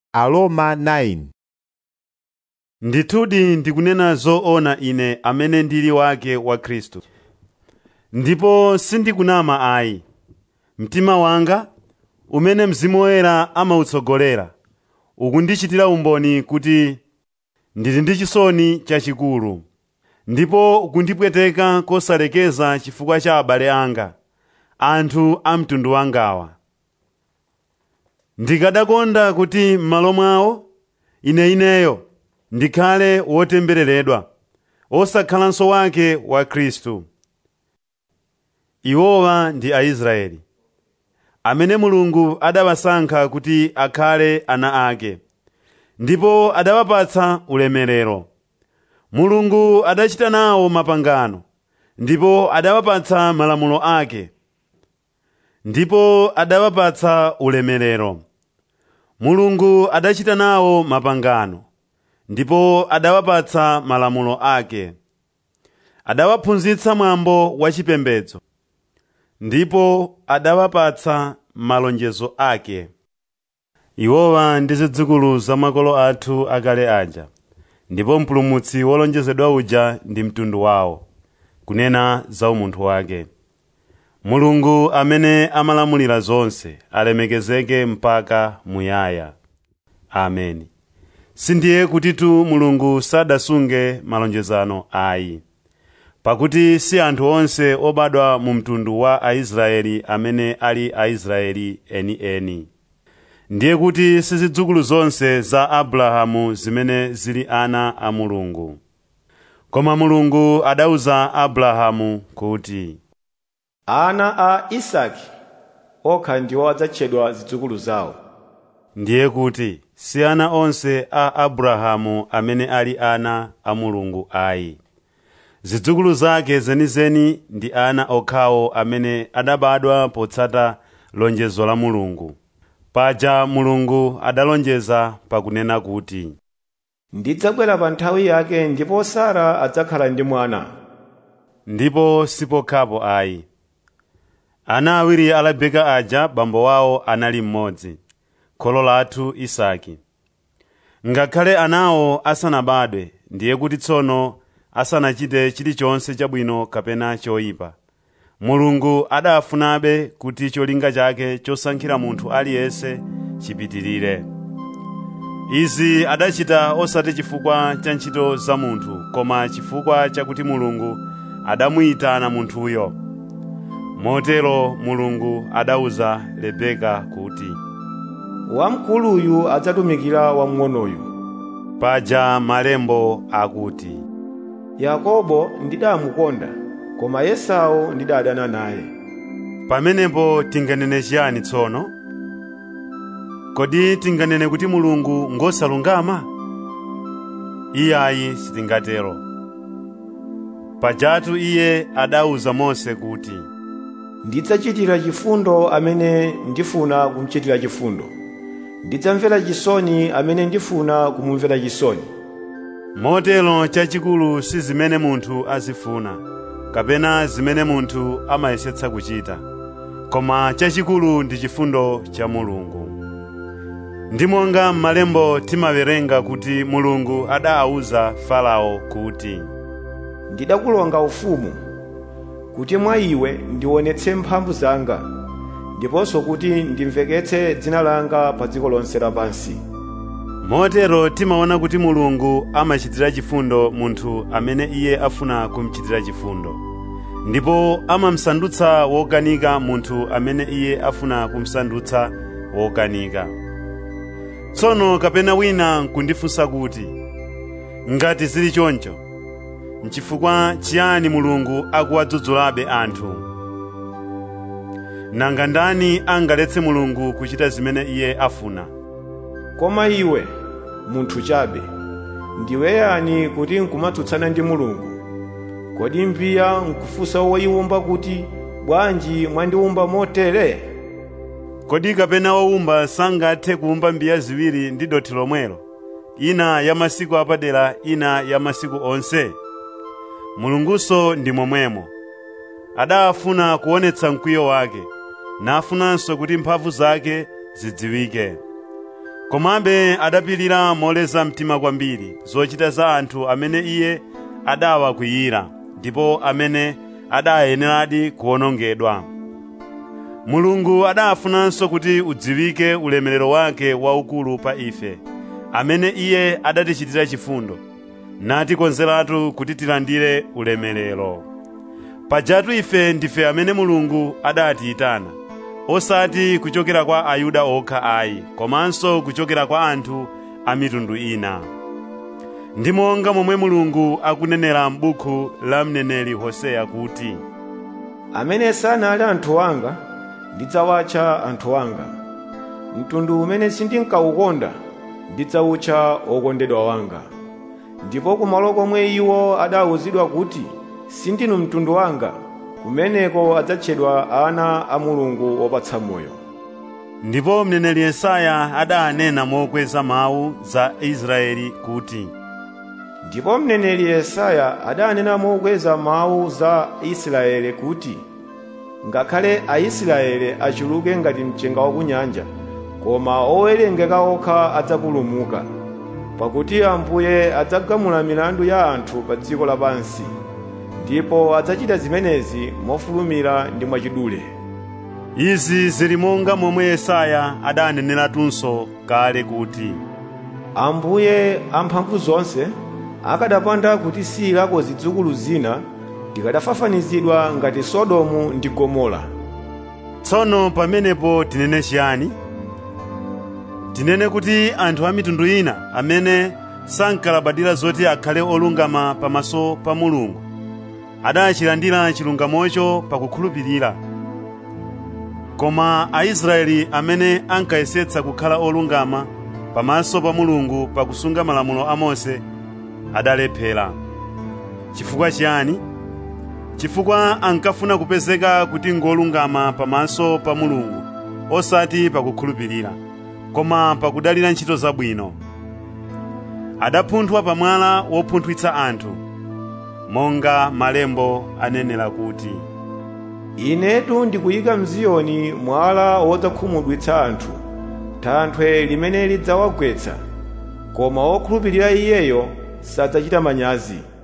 Aroma 9 ndithudi ndikunena zoona ine amene ndili wake wa khristu ndipo sindikunama ayi mtima wanga umene mzimu woyera amautsogolera ukundichitira umboni kuti ndili ndi chisoni chachikulu ndipo ukundipweteka kosalekeza chifukwa cha abale anga anthu a mtundu wangawa ndikadakonda kuti m'malo mwawo ine ineyo ndikhale wotembereredwa osakhalanso wake wa khristu iwowa ndi aisraeli amene mulungu adawasankha kuti akhale ana ake ndipo adawapatsa ulemerero mulungu adachita nawo mapangano ndipo adawapatsa malamulo ake ndipo adawapatsa ulemerero mulungu adachita nawo mapangano ndipo adawapatsa malamulo ake adawaphunzitsa mwambo wachipembedzo ndipo adawapatsa malonjezo ake iwowa ndi zidzukulu za makolo athu akale aja ndipo mpulumutsi wolonjezedwa uja ndi mtundu wawo kunena za umunthu wake mulungu amene amalamulira zonse alemekezeke mpaka muyaya ameni sindiye kutitu mulungu sadasunge malonjezano ayi pakuti si anthu onse obadwa mu mtundu wa aisraeli amene ali aisraeli enieni ndiye kuti si zidzukulu zonse za abrahamu zimene zili ana a mulungu koma mulungu adawuza abrahamu kuti ana a isaki okha ndiwo adzatchedwa zidzukulu zawo ndiye kuti si ana onse a abrahamu amene ali ana a mulungu ayi zidzukulu zake zenizeni ndi ana okhawo amene adabadwa potsata lonjezo la mulungu paja mulungu adalonjeza pakunena kuti ndidzabwera pa nthawi yake ndipo sara adzakhala ndi mwana ndipo sipokhapo ayi ana awiri a rebeka aja bambo wawo anali mmodzi kholo lathu isaki ngakhale anawo asanabadwe ndiye kuti tsono asanachite chilichonse chabwino kapena choyipa mulungu adafunabe kuti cholinga chake chosankhira munthu aliyense chipitirire izi adachita osati chifukwa cha ntchito za munthu koma chifukwa chakuti mulungu adamuyitana munthuyo motero mulungu adawuza rebeka kuti wamkuluyu adzatumikira wamng'onoyu paja malembo akuti yakobo ndidamukonda koma esau ndidadana naye pamenepo tinganene chiyani tsono kodi tinganene kuti mulungu ngosalungama iyayi sitingatero pajatu iye adawuza mose kuti ndidzachitira chifundo amene ndifuna kumuchitira chifundo ndidzamvera chisoni amene ndifuna kumumvera chisoni motero chachikulu si zimene munthu azifuna kapena zimene munthu amayesetsa kuchita koma chachikulu ndi chifundo cha mulungu ndi monga m'malembo timawerenga kuti mulungu adawuza farao kuti ndidakulonga ufumu kuti mwa iwe ndionetse mphamvu zanga ndiponso kuti ndimveketse dzina langa pa dziko lonse lapansi motero timaona kuti mulungu amachitira chifundo munthu amene iye afuna kumuchitira chifundo ndipo amamsandutsa wokanika munthu amene iye afuna kumsandutsa wokanika tsono kapena wina nkundifunsa kuti ngati zili choncho nchifukwa chiyani mulungu akuwadzudzulabe anthu nanga ndani angaletse mulungu kuchita zimene iye afuna koma iwe munthu chabe ndiwe yani kuti nkumatsutsana ndi mulungu kodi mbiya nkufunsa woyiwumba kuti bwanji mwandiwumba motere kodi kapena wowumba sangathe kuwumba mbiya ziwiri ndi dothi lomwelo ina ya masiku apadera ina ya masiku onse mulungunso ndi momwemo adafuna kuonetsa mkwiyo wake nafunanso kuti mphamvu zake zidziwike komabe adapirira moleza mtima kwambiri zochita za anthu amene iye adawakwiyira ndipo amene adayeneradi kuwonongedwa mulungu adafunanso kuti udziwike ulemerero wake waukulu pa ife amene iye adatichitira chifundo natikonzeratu kuti tilandire ulemerero pajatu ife ndife amene mulungu adatiyitana osati kuchokera kwa ayuda okha ayi komanso kuchokera kwa anthu a mitundu ina ndi monga momwe mulungu akunenera m'buku la mneneri hoseya kuti amene sanali anthu anga ndidzawatcha anthu anga mtundu umene sindinkawukonda ndidzawutcha okondedwa wanga ndipo kumalo komwe iwo adawuzidwa kuti sindinu mtundu wanga kumeneko adzatchedwa ana a mulungu wopatsa moyo ndipo mneneri yesaya adanena mokweza mawu za israeli kuti ndipo mneneri yesaya adanena mokweza mawu za israeli kuti ngakhale aisraeli achuluke ngati mchenga wa kunyanja koma owerengeka okha adzapulumuka pakuti ambuye adzagamula milandu ya anthu pa dziko lapansi ndipo adzachita zimenezi mofulumira ndi mwachidule izi zili monga momwe yesaya adaneneratunso kale kuti ambuye amphamvu zonse akadapanda kutisiyirako zidzukulu zina tikadafafanizidwa ngati sodomu ndi gomora tsono pamenepo tinene chiyani tinene kuti anthu a mitundu ina amene sankalabadira zoti akhale olungama pamaso pa mulungu adachilandira chilungamocho pakukhulupirira koma aisraeli amene ankayesetsa kukhala olungama pamaso pa mulungu pakusunga malamulo a mose adalephera chifukwa chiyani chifukwa ankafuna kupezeka kuti ngolungama pamaso pa mulungu osati pakukhulupirira koma pakudalira ntchito zabwino adapunthwa pamwala wopunthwitsa anthu monga malembo anenera kuti inetu ndikuyika mziyoni mwala wodzakhumudwitsa anthu thanthwe limene lidzawagwetsa koma wokhulupirira iyeyo sadzachita manyazi